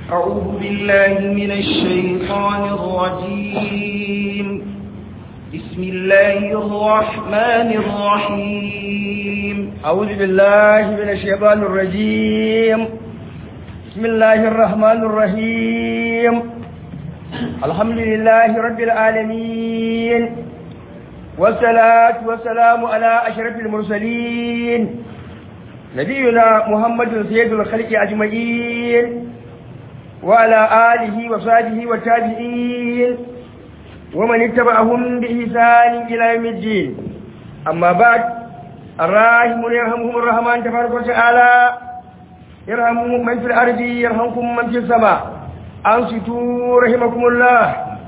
أعوذ بالله من الشيطان الرجيم بسم الله الرحمن الرحيم أعوذ بالله من الشيطان الرجيم بسم الله الرحمن الرحيم الحمد لله رب العالمين والصلاة والسلام على أشرف المرسلين نبينا محمد سيد الخلق أجمعين وعلى آله وصحبه والتابعين ومن اتبعهم بإحسان إلى يوم الدين أما بعد الراحمون يرحمهم الرحمن تبارك وتعالى يرحمهم من في الأرض يرحمكم من في السماء أنصتوا رحمكم الله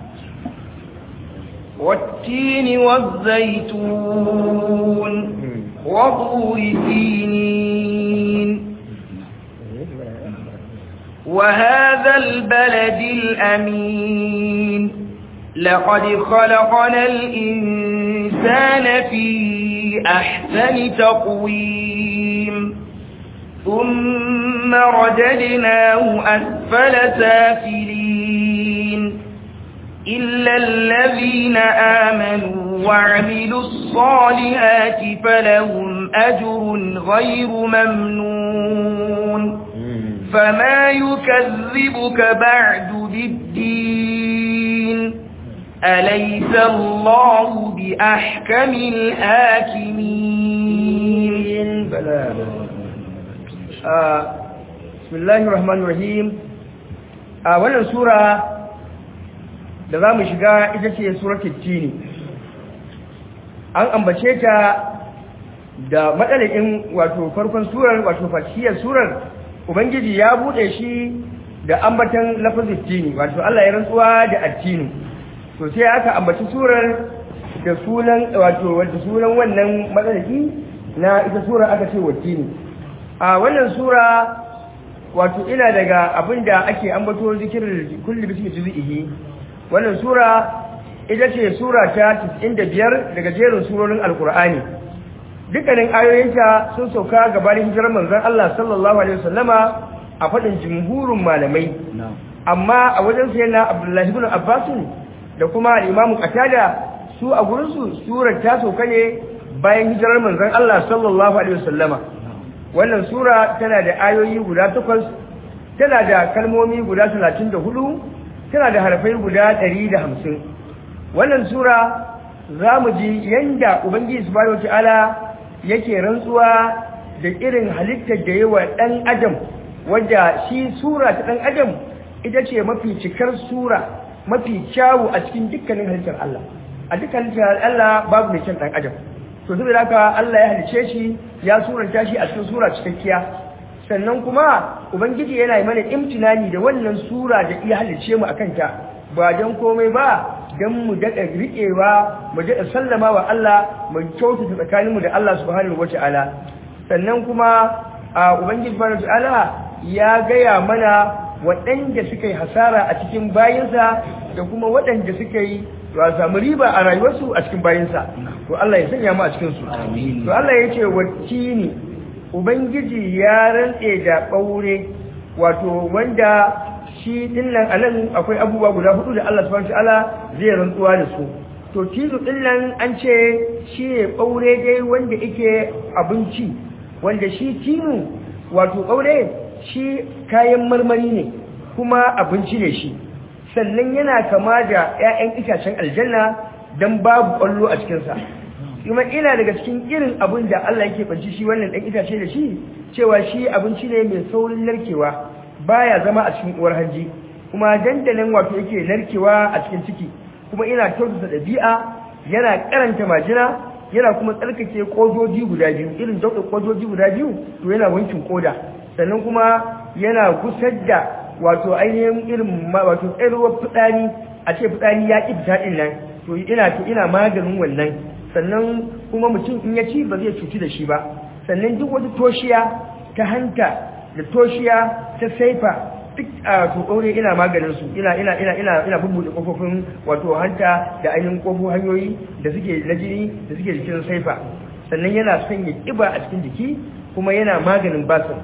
والتين والزيتون وطور سينين وهذا البلد الأمين لقد خلقنا الإنسان في أحسن تقويم ثم رددناه أسفل سافلين إلا الذين آمنوا وعملوا الصالحات فلهم أجر غير ممنون فما يكذبك بعد بالدين أليس الله بأحكم الحاكمين بلى آه بسم الله الرحمن الرحيم آه wannan sura da za mu shiga ita ce suratul tini an ambace ta da matsalakin wato farkon surar wato fatiyar surar ubangiji ya bude shi da ambatan lafazin tini wato Allah ya rantsuwa da attini to sai aka ambaci surar da sunan wato wanda sunan wannan matsalaki na ita sura aka ce wattini a wannan sura wato ina daga abinda ake ambato zikirin kulli bismi juz'ihi wannan sura ita ce sura ta 95 daga jerin surorin alkur'ani dukkanin ayoyinta sun sauka gabanin hijirar manzon Allah sallallahu alaihi wasallama a fadin jumhurin malamai amma a wajen sai na Abdullahi ibn Abbas da kuma Imam Qatada su a gurin su surar ta sauka ne bayan hijirar manzon Allah sallallahu alaihi wasallama wannan sura tana da ayoyi guda takwas tana da kalmomi guda 34 tana da harfai guda 150 wannan sura za mu ji yanda ubangiji subhanahu wataala yake rantsuwa da irin halittar da yawa dan adam wadda shi sura ta dan adam ita ce mafi cikar sura mafi kyawu a cikin dukkanin halittar Allah a dukkanin halittar Allah babu mai kyan dan adam to saboda haka Allah ya halice shi ya suranta shi a cikin sura cikakkiya sannan kuma ubangiji yana yi mana imtinani da wannan sura da iya halice mu akan ta ba don komai ba don mu daɗa riƙewa mu daɗa sallama wa Allah mu kyautata tsakaninmu da Allah subhanahu wa ta'ala sannan kuma a ubangiji subhanahu wa ta'ala ya gaya mana waɗanda suka yi hasara a cikin bayinsa da kuma waɗanda suka yi to samu riba a rayuwarsu a cikin bayinsa to Allah ya sanya mu a cikin su to Allah ya ce wattini ubangiji ya rantse da ɓaure wato wanda shi dinnan anan akwai abubuwa guda hudu da Allah subhanahu wataala zai rantsuwa da su to tizu dinnan an ce shi ne ɓaure dai wanda yake abinci wanda shi tinu wato ɓaure shi kayan marmari ne kuma abinci ne shi sannan yana kama da 'ya'yan itacen aljanna don babu ƙwallo a cikinsa kuma ina daga cikin irin abin da Allah yake banci shi wannan ɗan itace da shi cewa shi abinci ne mai saurin narkewa baya zama a cikin uwar hanji kuma dandalin wato yake narkewa a cikin ciki kuma ina kyautata ɗabi'a yana karanta majina yana kuma tsarkake kojoji guda biyu irin dauɗin kojoji guda biyu to yana wankin koda sannan kuma yana gusar da wato ainihin irin wato tsayarwar fitsari a ce fitsari ya ƙi fita ɗin nan to ina to ina maganin wannan sannan kuma mutum in ya ci ba zai cuci da shi ba sannan duk wata toshiya ta hanta da toshiya ta saifa duk a to ɗaure ina maganin su ina ina ina ina ina bubbuɗe kofofin wato hanta da ainihin kofofin hanyoyi da suke na jini da suke jikin saifa sannan yana sanya ƙiba a cikin jiki kuma yana maganin basir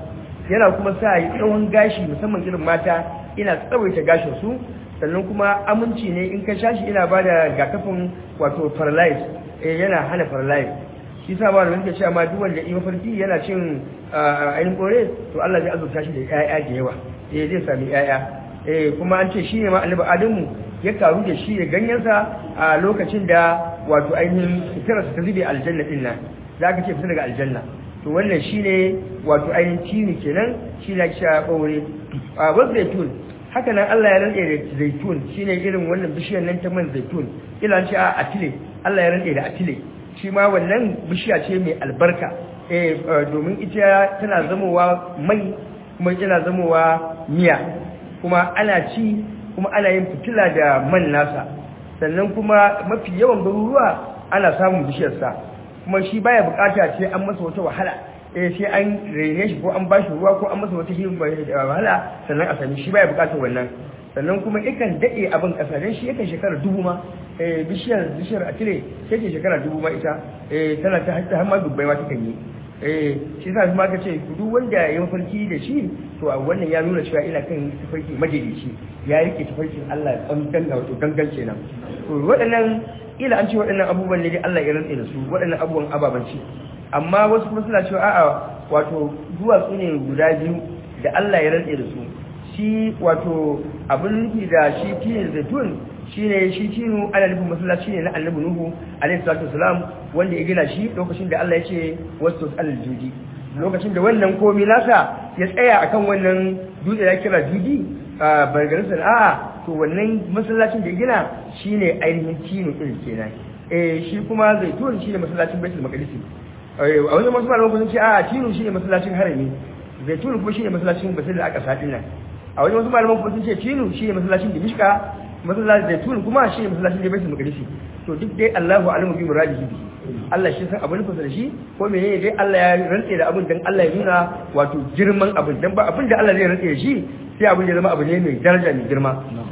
yana kuma sa yi tsawon gashi musamman irin mata ina tsawaita gashin su sannan kuma aminci ne in ka sha shi ina ba da rigakafin wato paralyze eh yana hana paralyze shi sa ba da wanda cewa ma duk wanda yi mafarki yana cin ainihin kore to Allah zai azurta shi da ƴaƴa da yawa eh zai sami ƴaƴa eh kuma an ce shi ne ma annabi Adamu ya karu da shi da ganyensa a lokacin da wato ainihin fitararsa ta zube aljanna din nan za ka ce fita daga aljanna to wannan shine wato ainihin tini kenan shi na kisha ɓaure a wasu zaitun haka nan Allah ya rantse da zaitun shine irin wannan bishiyar nan ta man zaitun ila ce a atile Allah ya rantse da atile shi ma wannan bishiya ce mai albarka eh domin ita tana zamowa mai kuma tana zamowa miya kuma ana ci kuma ana yin fitila da man nasa sannan kuma mafi yawan garuruwa ana samun bishiyarsa kuma shi baya bukata ce an masa wata wahala eh sai an rene shi ko an bashi ruwa ko an masa wata wahala sannan a sami shi baya bukatar wannan sannan kuma ikan dade abin kasa dan shi yakan shekara dubu ma eh bishiyar bishiyar atire sai ke shekara dubu ma ita eh tana ta har ma dubbai ma takan yi eh shi sa kuma ka ce duk wanda ya mafarki da shi to a wannan ya nuna cewa ina kan tafarki majalici ya rike tafarkin Allah tsantan da wato gangan kenan to waɗannan ila an ce waɗannan abubuwan ne dai Allah ya rantsa da su waɗannan abubuwan ababanci amma wasu kuma suna cewa a'a wato duwatsu ne guda biyu da Allah ya rantsa da su shi wato abin nufi da shi tinin zaitun shine shi tinu ana nufin masallaci ne na annabi nuhu alaihi salatu wasalam wanda ya gina shi lokacin da Allah ya ce wasu alal judi lokacin da wannan komi nasa ya tsaya akan wannan dutse ya kira judi a bargarin a'a to wannan masallacin da ya gina shine ainihin tinu din kenan eh shi kuma zaitun shine masallacin baitul maqdis a wajen masu malaman kun ce a'a tinu shine masallacin harami zaitun kuma shine masallacin basil da aka sadin nan a wajen wasu malaman kuma sun ce tinu shine masallacin dimishka masallacin zaitun kuma shine masallacin da baitul maqdis to duk dai Allahu alamu bi muradihi Allah shi san abin da shi ko menene dai Allah ya rantse da abin dan Allah ya nuna wato girman abin dan ba abin da Allah zai rantse da shi sai abin da zama abu ne mai daraja mai girma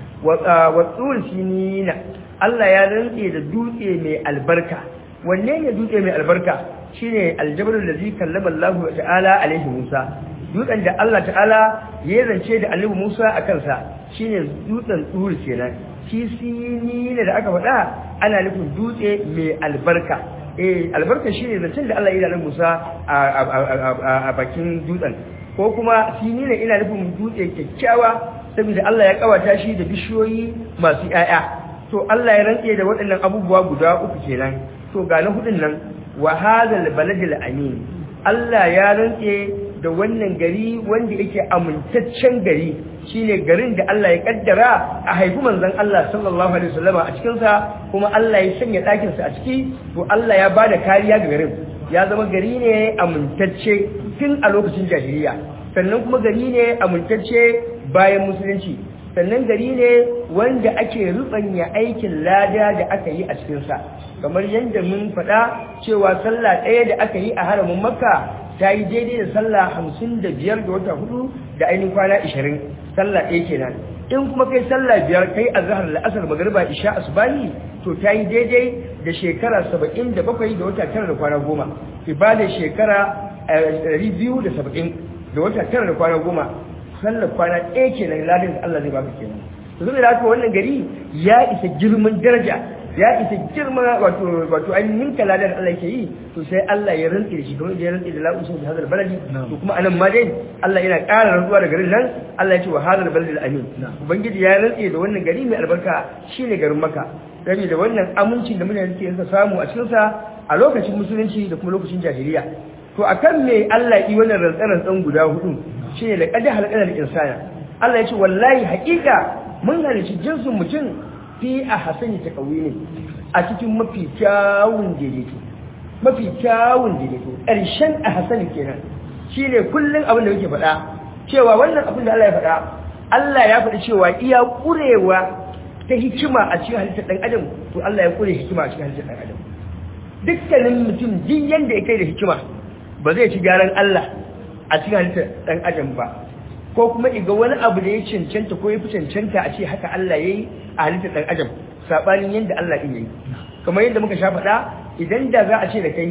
wa tsul sinina Allah ya rantse da dutse mai albarka wanne ne dutse mai albarka shine aljabrul ladzi kallama Allah ta'ala alaihi Musa dutsen da Allah ta'ala ya zance da Annabi Musa a kansa shine dutsen tsuri kenan shi sinina da aka faɗa ana nufin dutse mai albarka eh albarka shine zancen da Allah ya yi da Musa a bakin dutsen ko kuma sinina ina nufin dutse kyakkyawa saboda Allah ya kawata shi da bishiyoyi masu ƴaƴa to Allah ya rantse da waɗannan abubuwa guda uku kenan to ga na hudun nan wa hadal baladil amin Allah ya rantse da wannan gari wanda yake amintaccen gari shine garin da Allah ya kaddara a haifi manzon Allah sallallahu alaihi wasallama a cikin sa kuma Allah ya sanya ɗakin sa a ciki to Allah ya bada kariya ga garin ya zama gari ne amintacce tun a lokacin jahiliya sannan kuma gari ne amintacce bayan musulunci sannan gari ne wanda ake rubanya aikin lada da aka yi a cikinsa kamar yadda mun faɗa cewa sallah ɗaya da aka yi a haramin makka ta yi daidai da sallah hamsin da biyar da wata hudu da ainihin kwana ishirin sallah ɗaya kenan in kuma kai sallah biyar kai a zahar la'asar magariba isha asubani to ta yi daidai da shekara saba'in da bakwai da wata tara da kwana goma ibadar shekara ɗari biyu da saba'in da wata tara da kwana goma sallar kwana ɗaya kenan ladin da Allah zai baka kenan to saboda haka wannan gari ya isa girman daraja ya isa girma wato wato an ninka ladan Allah yake yi to sai Allah ya rantsi da shi kamar da ya rantsi da la'usun da hadal baladi to kuma anan ma dai Allah yana ƙara rantsuwa da garin nan Allah ya ce wa hadal baladi amin ubangiji ya rantsi da wannan gari mai albarka shine garin Makka gari da wannan amincin da mutane suke samu a cikin sa a lokacin musulunci da kuma lokacin jahiliya to akan me Allah yi wannan rantsan guda hudu shine da kada halqal insana Allah ya ce wallahi haƙiƙa mun halici jinsin mutum fi a hasani ta ne a cikin mafi kyawun daidaito mafi kyawun daidaito ƙarshen a hasani kenan shi ne kullum abin da yake faɗa cewa wannan abin da Allah ya faɗa Allah ya faɗi cewa iya ƙurewa ta hikima a cikin halittar ɗan adam to Allah ya ƙure hikima a cikin halittar ɗan adam dukkanin mutum duk yanda ya kai da hikima ba zai ci gyaran Allah a cikin halittar ɗan adam ba ko kuma iga wani abu da ya cancanta ko ya fi cancanta a ce haka Allah ya yi a halittar ɗan adam saɓanin yadda Allah ɗin ya yi kamar yadda muka sha faɗa idan da za a ce da kai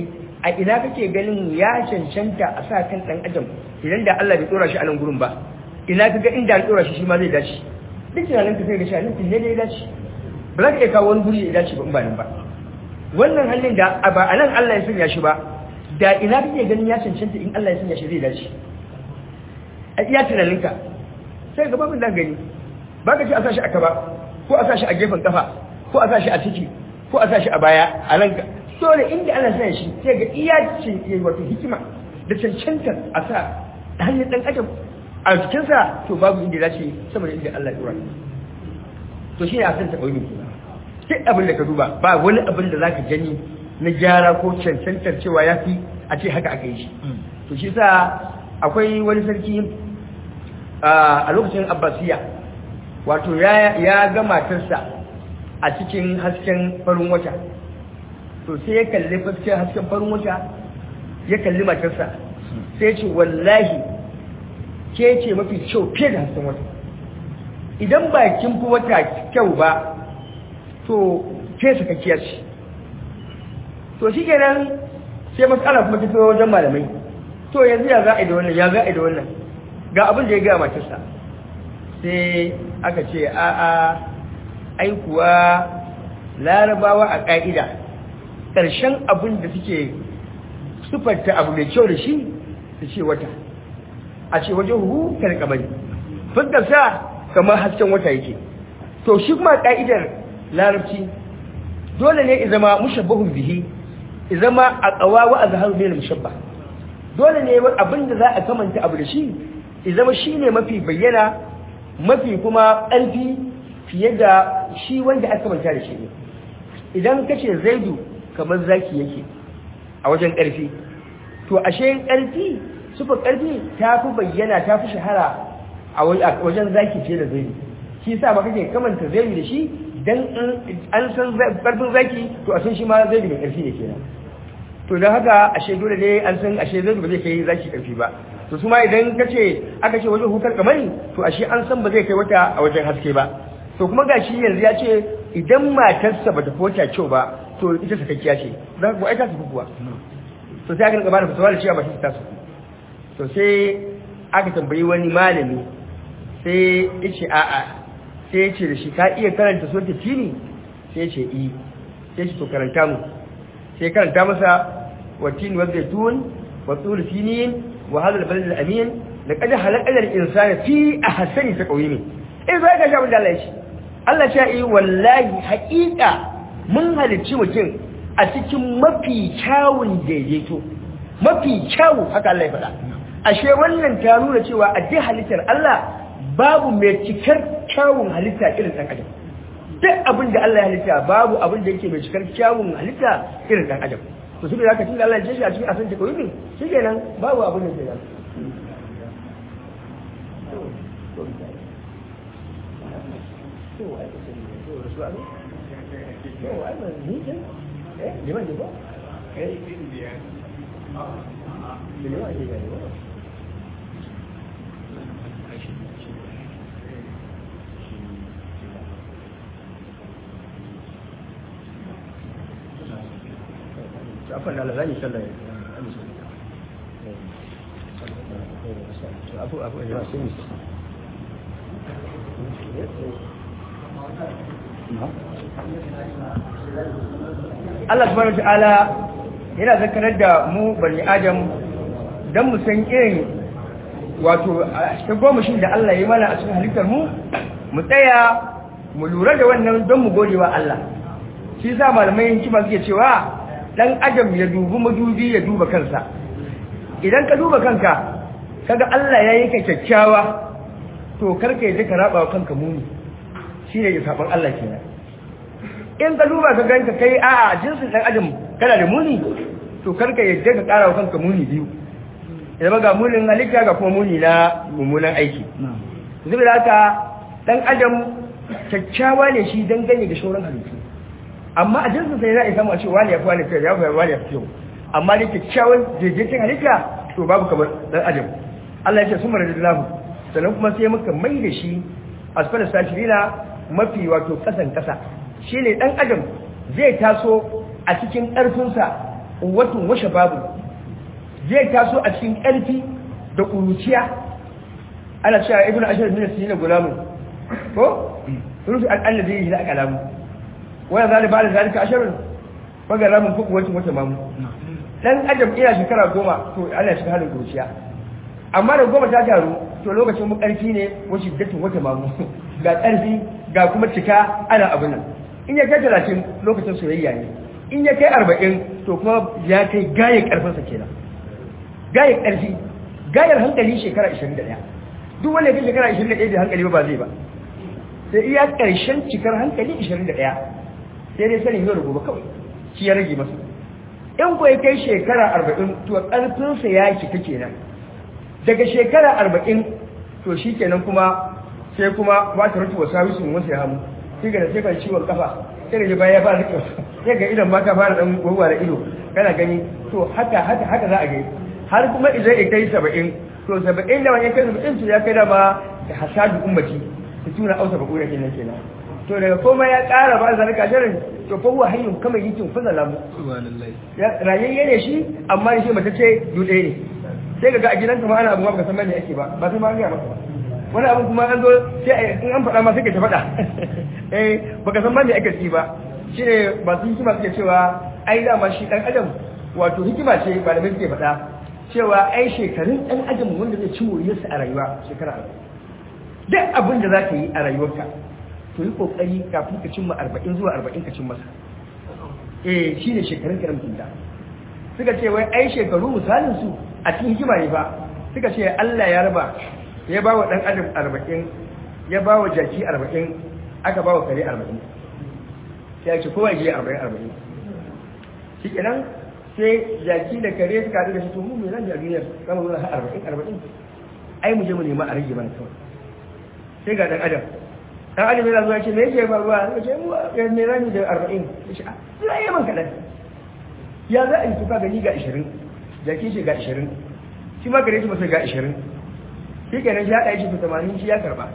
a ina kake ganin ya cancanta a sa kan dan adam idan da Allah bai tsora shi a nan gurin ba ina kaga inda an tsora shi shi ma zai dace duk tunanin ka sai ga shi nan ne da ya dace ba za ka iya kawo wani guri ya dace ba in ba nan ba wannan hannun da ba a nan Allah ya sanya shi ba da ina kake ganin ya cancanta in Allah ya sanya shi zai dace a iya tunaninka sai ga babin dan gani ba ka ce a sa shi a kaba ko a sa shi a gefen kafa ko a sa shi a ciki ko a sa shi a baya a nan dole inda ana sa shi sai ga iya ce wato hikima da cancantar a sa hanyar dan adam a cikinsa to babu inda za ce saboda inda Allah ya dora to shi ne a san taɓa yi duk abin da ka duba ba wani abin da za ka gani na gyara ko cancantar cewa ya fi a ce haka aka yi shi to shi sa akwai wani sarki a lokacin abbasiya wato ya ga matarsa a cikin hasken farin wata to sai ya kalli hasken hasken farin wata ya kalli matarsa sai ce wallahi ke ce mafi kyau fiye da hasken wata idan ba kin fi wata kyau ba to ke sakakkiya ce to shi kenan sai matsala kuma ta wajen malamai to yanzu ya za a yi da wannan ya za a yi da wannan ga abin da ya gaya matarsa sai aka ce a a aikuwa larabawa a ƙa'ida ƙarshen abin da suke sufarta abu mai kyau da shi su ce wata a ce wajen hu kalkamari fuskarsa kamar hasken wata yake to shi kuma ƙa'idar larabci dole ne izama mushabbahun bihi izama a tsawawa a zahar mai mushabba dole ne abin da za a kamanta abu da shi izama shi ne mafi bayyana mafi kuma ƙarfi fiye da shi wanda aka manta da shi ne idan ka ce zaidu kamar zaki yake a wajen ƙarfi to ashe ƙarfi sufa ƙarfi ta fi bayyana ta fi shahara a wajen zaki fiye da zaidu shi sa ba kake kamanta zaidu da shi dan an san ƙarfin zaki to a san shi ma zaidu mai ƙarfi ne kenan to don haka ashe dole ne an san ashe zaidu ba zai kai zaki ƙarfi ba to su ma idan ka ce aka ce wajen hukar kamari to ashe an san ba zai kai wata a wajen haske ba to kuma ga shi yanzu ya ce idan matarsa ba ta fota kyau ba to ita sakakkiya ce za ka ai ta su kuwa to sai aka rinka bada fatawa da cewa matarsa ta su to sai aka tambayi wani malami sai ya ce a'a sai ya ce da shi ka iya karanta suratul tini sai ya ce i sai ce to karanta mu sai karanta masa wa tin wa zaitun wa tul sinin wa hadha al-balad al-amin laqad halaqna al-insana fi ahsani taqwim eh zai ga shabin da Allah ya ce Allah ya yi wallahi haƙiƙa mun halicci mutum a cikin mafi kyawun daidaito mafi kyawu haka Allah ya faɗa ashe wannan ta nuna cewa a duk halittar Allah babu mai cikar kyawun halitta irin ɗan adam duk abin da Allah ya halitta babu abin da yake mai cikar kyawun halitta irin ɗan adam to su da zaka tunda Allah ya shi a cikin asan ta kawai shi kenan babu abin da ke nan afan Allah zan yi sallah abu abu ya sun Allah subhanahu ta'ala yana zakarar da mu bani adam dan mu san irin wato ta gomashin da Allah ya mana a cikin halittar mu mu tsaya mu lura da wannan don mu gode wa Allah shi yasa malamai hikima suke cewa dan adam ya dubi madubi ya duba kansa idan ka duba kanka kaga Allah ya yi ka kyakkyawa to karka yi ka raba wa kanka muni shine ya saban Allah kenan in ka duba ka ganka kai a'a jinsin dan adam kana da muni to karka yadda ka kara wa kanka muni biyu idan ga munin halitta ga kuma muni na mummunan aiki zubi da haka dan adam kyakkyawa ne shi dangane da shauran halittu amma a jinsin sai za a samu a ce wani ya fi wani kyau ya fi wani ya fi kyau amma ne kyakkyawan daidaitin halitta to babu kamar dan adam Allah ya ce su mara da lahu sannan kuma sai muka mai da shi asfala sashirina mafi wato kasan kasa shi ne dan adam zai taso a cikin ƙarfinsa quwwatun wa shababu zai taso a cikin ƙarfi da ƙuruciya ana cewa ibnu ashar min sinin gulamu ko rufi al'alla zai yi da kalamu waya zali ba da zalika asharun faga ramin kuku wacin wata mamu dan adam ina shekara goma to ana shiga halin ƙuruciya amma da goma ta taru to lokacin mu ƙarfi ne wacce dattin wata mamu ga ƙarfi ga kuma cika ana abin nan in ya kai talatin lokacin soyayya ne in ya kai arba'in to kuma ya kai gaye ƙarfinsa kenan gaye ƙarfi gayar hankali shekara 21 duk wanda ya kai shekara 21 da hankali ba zai ba sai iya ƙarshen cikar hankali 21 sai dai sanin yau da gobe kawai shi ya rage masa in ko ya kai shekara 40 to ƙarfinsa ya cika kenan daga shekara 40 to shi kenan kuma sai kuma ba ta rutu wasu hawisun wasu ya hamu sai ga da sai kan ciwon kafa sai da bayan ya fara rike sai ga idon ma ka fara dan gwagwa da ido kana gani to haka haka haka za a gani har kuma idan ya kai saba'in to saba'in da wani ya kai saba'in to ya kai dama da hasadu ummati ta tuna ausa ba ƙura kenan kenan to daga koma ya ƙara ba zalika jarin to fa huwa hayyun kama yikin fa zalamu rayayye ne shi amma shi mace ce dude ne sai ga a gidanka ma ana abu ba ka san me ake ba ba sai ma an ga maka ba wani abu kuma an zo sai in an faɗa ma sai ka ta faɗa eh baka san ma me ake ci ba shine ba su hikima suke cewa ai dama shi dan adam wato hikima ce ba da suke faɗa cewa ai shekarun ɗan adam wanda zai ci moriyarsa a rayuwa shekara duk abin da za ka yi a rayuwarka to yi ƙoƙari kafin ka cimma arba'in zuwa arba'in ka cin masa eh shi ne shekarun kiran kinta suka ce wai ai shekaru misalin su a cikin hikima ne ba suka ce Allah ya raba ya ba wa ɗan adam arba'in ya ba wa jaki arba'in aka ba wa kare arba'in sai ce kowa ya je arba'in arba'in shi kenan sai jaki da kare suka haɗu da shi to mu me zan ji a duniyar kama zuwa har arba'in arba'in ai mu je mu nema a rage mana kawai sai ga dan adam dan adam yana zuwa ce me yake faruwa sai ce mu ga me zan da arba'in ya ce a zai yi man kaɗan ya za a yi tuka gani ga ashirin jaki shi ga ashirin shi ma kare shi masa ga ashirin shi kenan shi haɗa shi to tamanin shi ya karɓa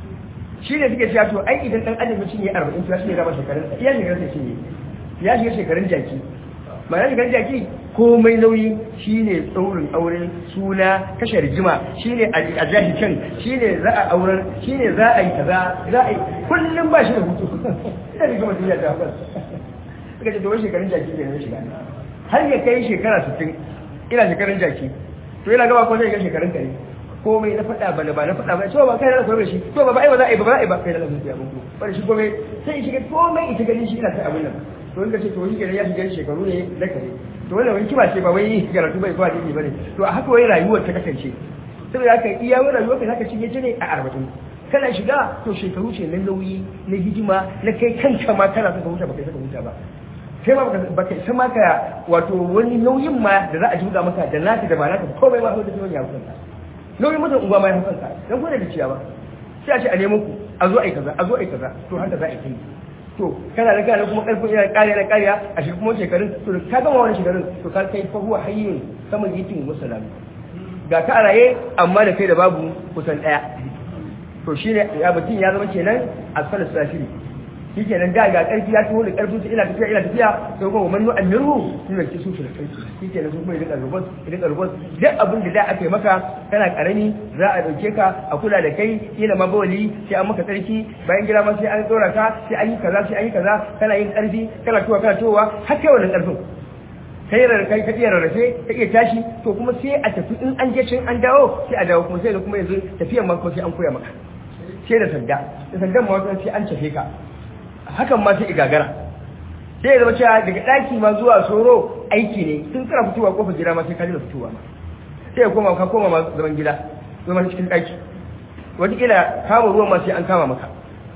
shi ne suke cewa to ai idan dan adam ya cinye arba'in to ya shi ne raba shekarun iya shekarun sai cinye ya shiga shekarun jaki ba ya shiga jaki komai nauyi shine tsaurin aure suna kashe rigima shine a jahi can shine za a auren shine za a yi kaza za a yi kullum ba shi da hutu ina rigima duniya ta haɓar suka ce domin shekarun jaki ne na shiga har ya kai shekara 60 ina shekarun jaki to yana gaba ko zai ga shekarun kare komai na faɗa ba na ba na faɗa ba to ba kai na koyar shi to ba ba ai ba za a yi ba za a yi ba kai da lafiya mun ko bari shi komai sai shiga komai ita gani shi ina ta abin nan to wanda ce to shi kenan ya shiga shekaru ne na kare to wannan wani kima ce ba wai karatu bai kwa dini bane to a haka wai rayuwar ta kasance saboda haka iya wani rayuwar ka zaka cinye ta ne a arba'in kana shiga to shekaru ce na nauyi na hidima na kai kanka ma kana saka huta ba kai saka huta ba kai ma ba kai sama ka wato wani nauyin ma da za a juga maka da naka da ba naka komai ma da nauyin ya hukunta nauyin mutum unguwa ma ya hukunta dan ko da ciya ba sai a ce a nemo ku a zo ai kaza a zo ai kaza to haka za a yi to kana da kana kuma karfin yana kariya na kariya a shi kuma shekarun to ka gama wani shekarun to ka kai fa huwa hayyun saman yitin musallam ga ka raye amma da kai da babu kusan daya to shine ya mutum ya zama kenan asfal safiri shi kenan da ga karfi ya tuho da karfin su ina tafiya ina tafiya sai kuma man yu'amiru ina ki su da kai shi kenan su kuma idan rubus idan rubus duk abin da da aka yi maka kana karami za a dauke ka a kula da kai kila ma bawali sai an maka tsarki bayan gida ma sai an dora ka sai an yi kaza sai an yi kaza kana yin karfi kana tuwa kana tuwa har kai wannan karfin kai rarrafe ka iya rarrafe ka iya tashi to kuma sai a tafi in an je can an dawo sai a dawo kuma sai da kuma yanzu tafiyan ma ko sai an koya maka sai da sanda da sandan ma wata sai an tafe ka hakan ma sai igagara sai ya zama cewa daga ɗaki ma zuwa soro aiki ne tun kana fitowa kofar gida ma sai ka jira fitowa ma sai ya koma ka koma ma zaman gida zaman cikin ɗaki wataƙila kama ruwan ma sai an kama maka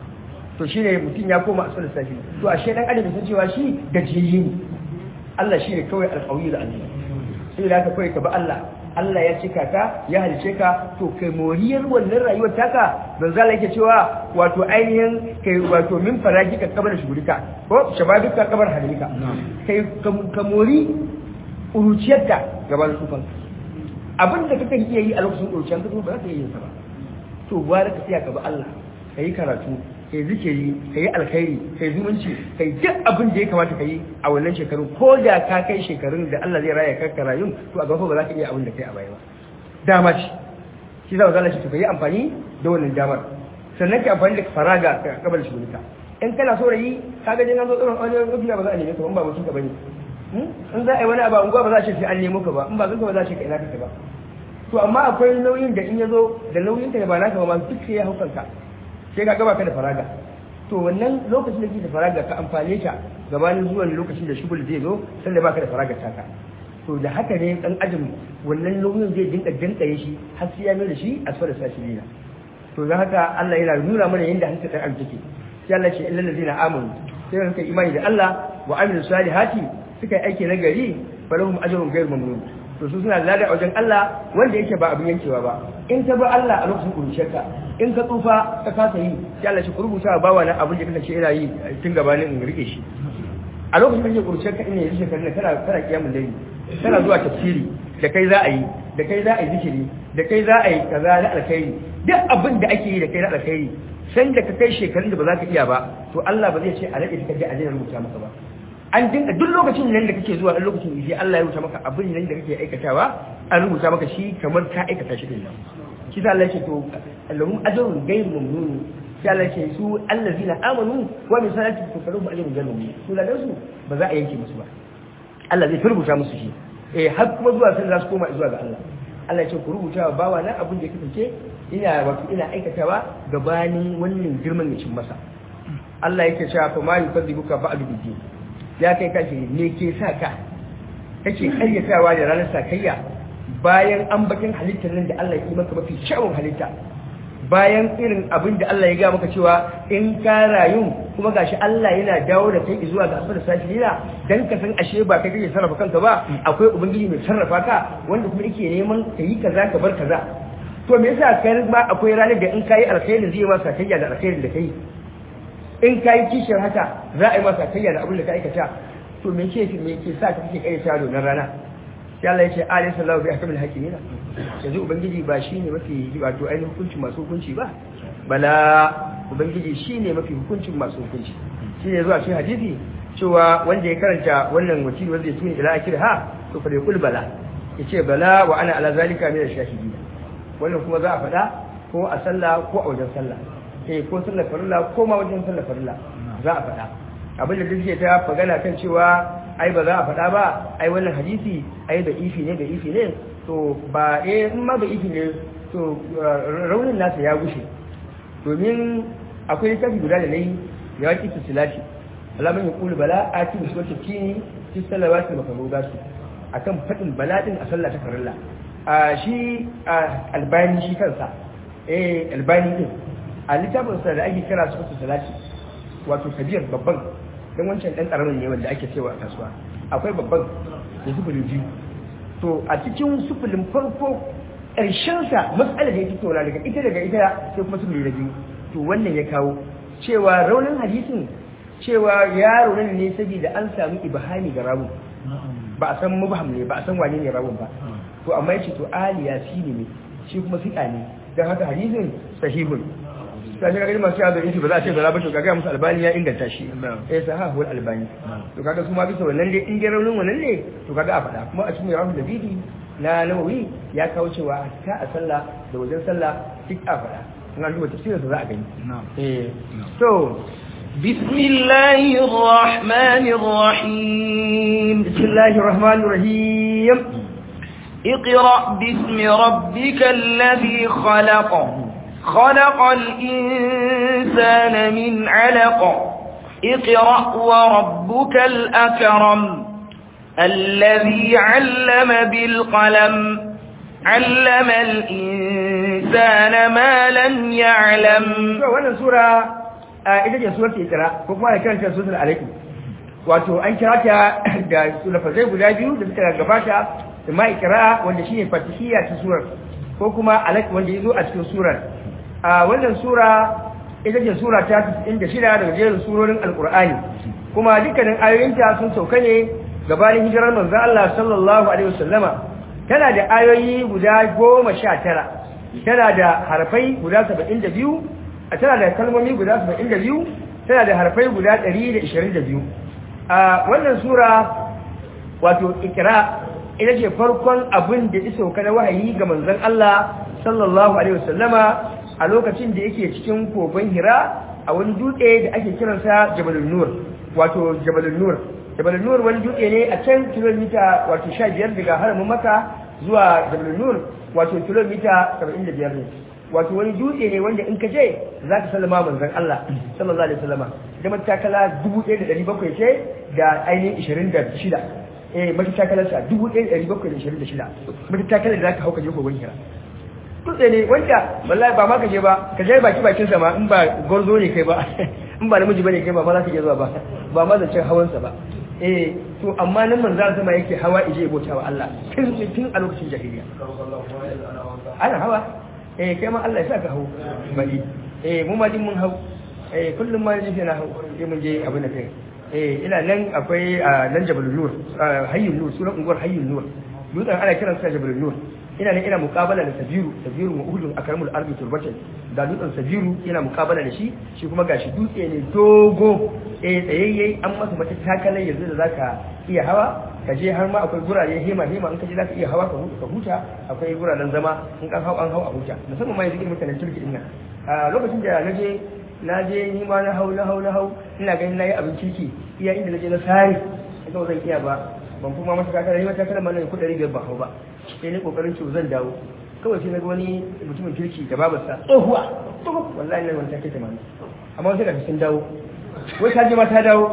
to shi ne mutum ya koma a sunan safi to a shi ɗan adam da san cewa shi gajiyayye ne Allah shi ne kawai alƙawari da Allah sai da haka kawai ka bi Allah Allah ya cika ka ya halice ka to kai moriyar wannan rayuwar taka don zala yake cewa wato ainihin kai wato min faragi ka kabar shugurika ko shababi ka kabar halika kai ka mori uruciyarka gaban tsufan abin da kake iya yi a lokacin uruciyar ka ba za ka iya yin sa ba to gwara ka tsaya ka bi Allah ka yi karatu kai zikiri kai alkhairi kai zumunci kai duk abin da ya kamata kai a wannan shekarun ko da ka kai shekarun da Allah zai raya ka rayun to a gaba ba za ka iya abin da kai a baya ba dama ce shi za ka shi to kai amfani da wannan damar sannan ka amfani da faraga ka kabar shi in kana so rayi kaga dai an zo tsoron wani rufiya ba za a neme ka ba in ba mutum ka bane in za a yi wani abu unguwa ba za a ce sai an nemo ka ba in ba zan ba za a ce ka ina kake ba to amma akwai nauyin da in ya zo da nauyin ka ne ba naka ba ma duk sai ya haukanka sai ka gaba ka da faraga to wannan lokacin da kake da faraga ka amfane ta gabanin zuwan lokacin da shugul zai zo sanda baka da faraga taka to da haka ne dan ajin wannan nauyin zai dinka dinkaye shi har sai ya mai da shi asfala sashirina to dan haka Allah yana nuna mana yanda hankali dan ajin take sai Allah ce illal ladina amanu sai suka imani da Allah wa amilu salihati suka yi aiki na gari falahum ajrun ghayr mamnun to su suna lada a wajen Allah wanda yake ba abin yankewa ba in ka ba Allah a lokacin kuruciyarka in ka tsufa ka kasa yi sai Allah shi rubuta ba wa na abin da kake ina yi tun gabanin in rike shi a lokacin da kake kuruciyarka ina yi shekarun da kana kana kiyamul layli kana zuwa tafsiri da kai za a yi da kai za a yi zikiri da kai za a yi kaza na alkhairi duk abin da ake yi da kai na alkhairi san da ka kai shekarun da ba za ka iya ba to Allah ba zai ce a rage ka je a daina rubuta maka ba an dinga duk lokacin nan da kake zuwa a lokacin sai Allah ya rubuta maka abin nan da kake aikatawa an rubuta maka shi kamar ka aikata shi din nan shi Allah ya ce to Allahum ajrun ghayr mamnun sai Allah ya ce su allazina amanu wa min salati tukarum ajrun ghayr mamnun su da su ba za a yanke musu ba Allah zai rubuta musu shi eh har kuma zuwa sai za su koma zuwa ga Allah Allah ya ce ku rubuta wa bawa na abin da ya kasance ina wato ina aikatawa gabanin wannan girman ya cin masa Allah yake cewa fa ma yukadzibuka ba'du bid ya kai kashi ne ke sa ka kake karyatawa da ranar sakayya bayan an bakin halittar nan da Allah ya yi maka mafi kyawun halitta bayan irin abin da Allah ya ga maka cewa in ka rayu kuma gashi Allah yana dawo da kai zuwa ga asfar sashira dan ka san ashe ba kai kake sarrafa kanka ba akwai ubangiji mai sarrafa ka wanda kuma yake neman ka yi kaza ka bar kaza to me yasa kai ma akwai ranar da in kai alkhairi zai ma sakayya da alkhairin da kai in ka yi kishiyar haka za a yi masa kayya da abin da ka aikata to me ke me ke sa ka kake kayyata da wannan rana sai Allah ya ce alayhi sallahu bi ahkamil hakimina yanzu ubangiji ba shine mafi wato ainihin hukunci masu hukunci ba bala ubangiji shine mafi hukuncin masu hukunci shine zuwa cikin hadisi cewa wanda ya karanta wannan wakili wanda ya tuni ila akir ha to fa yaqul bala yace bala wa ana ala zalika min ash-shahidin wannan kuma za a faɗa ko a sallah ko a wajen sallah eh ko sallar farilla ko ma wajen sallar farilla za a faɗa abin da duk ta magana kan cewa ai ba za a faɗa ba ai wannan hadisi ai da ifi ne da ifi ne to ba eh in ma da ifi ne to raunin nasa ya gushe domin akwai kafi guda da nayi ya waki silati alamun ya kulu bala a cikin suwata kini fi salawati makaruga su akan faɗin bala din a sallah ta farilla a shi albani shi kansa eh albani din a littafinsa da ake kira su salati wato kabir babban don wancan ɗan ƙaramin ne wanda ake cewa a kasuwa akwai babban da sufuri biyu to a cikin sufurin farko ƙarshensa matsalar da ya fito na daga ita daga ita sai kuma sufuri da biyu to wannan ya kawo cewa raunin hadisin cewa ya raunin ne saboda an samu ibahani ga rawu ba a san mubham ne ba a san wane ne rawun ba to amma yace to aliya shi ne shi kuma fiqa ne dan haka hadisin sahihun sai ga masu yado isi ba za a ce zara ba to kaga musu albani ya inganta shi eh sahahul albani to kaga su ma bisa wannan dai in ga raunin wannan ne to kaga a faɗa kuma a cikin rawu da bidi na nawawi ya kawo cewa ta a sallah da wajen sallah duk a faɗa in an duba tafsirin za a gani eh to بسم الله الرحمن الرحيم بسم الله الرحمن الرحيم اقرأ باسم ربك الذي خلق خلق الإنسان من علق اقرأ وربك الأكرم الذي علم بالقلم علم الإنسان ما لم يعلم wannan sura ita ce surar ikra ko kuma da kanta surar alaikum wato an kira ta da lafazai guda biyu da suka gabata da ma ikra wanda shine fatihiyya ta surar ko kuma alaikum wanda yazo a cikin surar a wannan sura ita ce sura ta 96 daga jerin surorin alkur'ani kuma dukkanin ayoyinta sun sauka ne gabanin hijirar manzo Allah sallallahu alaihi wasallama tana da ayoyi guda 19 tana da harfai guda 72 a tana da kalmomi guda 72 tana da harfai guda 122 a wannan sura wato ikra ita ce farkon abin da ya sauka na wahayi ga manzon Allah sallallahu alaihi wasallama a lokacin da yake cikin kogon Hira a wani dutse da ake kiransa Jabalun Nur wato Jabalun Nur Jabalun Nur wani dutse ne a can kilomita wato 15 daga haramin Makka zuwa Jabalun Nur wato kilomita 75 ne wato wani dutse ne wanda in ka je za ka sallama manzon Allah sallallahu alaihi wasallama da matakala 1700 ce da ainihin 26 eh matakalar sa 1726 matakalar da za ka hau ka je kogon hira dutse ne wanda wallahi ba ma ka je ba ka je baki bakin sa ma in ba gorzo ne kai ba in ba namiji bane kai ba ma za ka je zuwa ba ba ma zancen hawan sa ba eh to amma nan manzo sama yake hawa ije bauta wa Allah tun tun a lokacin jahiliya ana hawa eh kai ma Allah ya saka hau bari eh mu ma din mun hau eh kullum ma ne na hau sai mun je abin da kai eh ina nan akwai nan Jabalul Nur Hayyul Nur sunan unguwar Hayyul Nur dutsen ana kiransa Jabalul Nur ina nan ina muqabala da Sabiru Sabiru wa Uhudun akramul ardi turbatan da dutsen Sabiru ina muqabala da shi shi kuma gashi dutse ne dogo eh tsayayye an masa mata takalai yanzu da zaka iya hawa ka je har ma akwai gurare hema hema in ka je zaka iya hawa ka huta akwai guraren zama in kan hau an hau a huta musamman ma yanzu irin mutanen turki din nan a lokacin da na je na je ni ma na hau na hau na hau ina ganin nayi abin kirki iya inda naje na sare ita zan iya ba ban kuma mata kakara ni mata kakara mana kudari biyar ba hau ba sai ni kokarin ci zan dawo kawai sai na ga wani mutumin kirki da babarsa tsohuwa wallahi nan wani take tamani amma sai ka sun dawo wai ta je ma ta dawo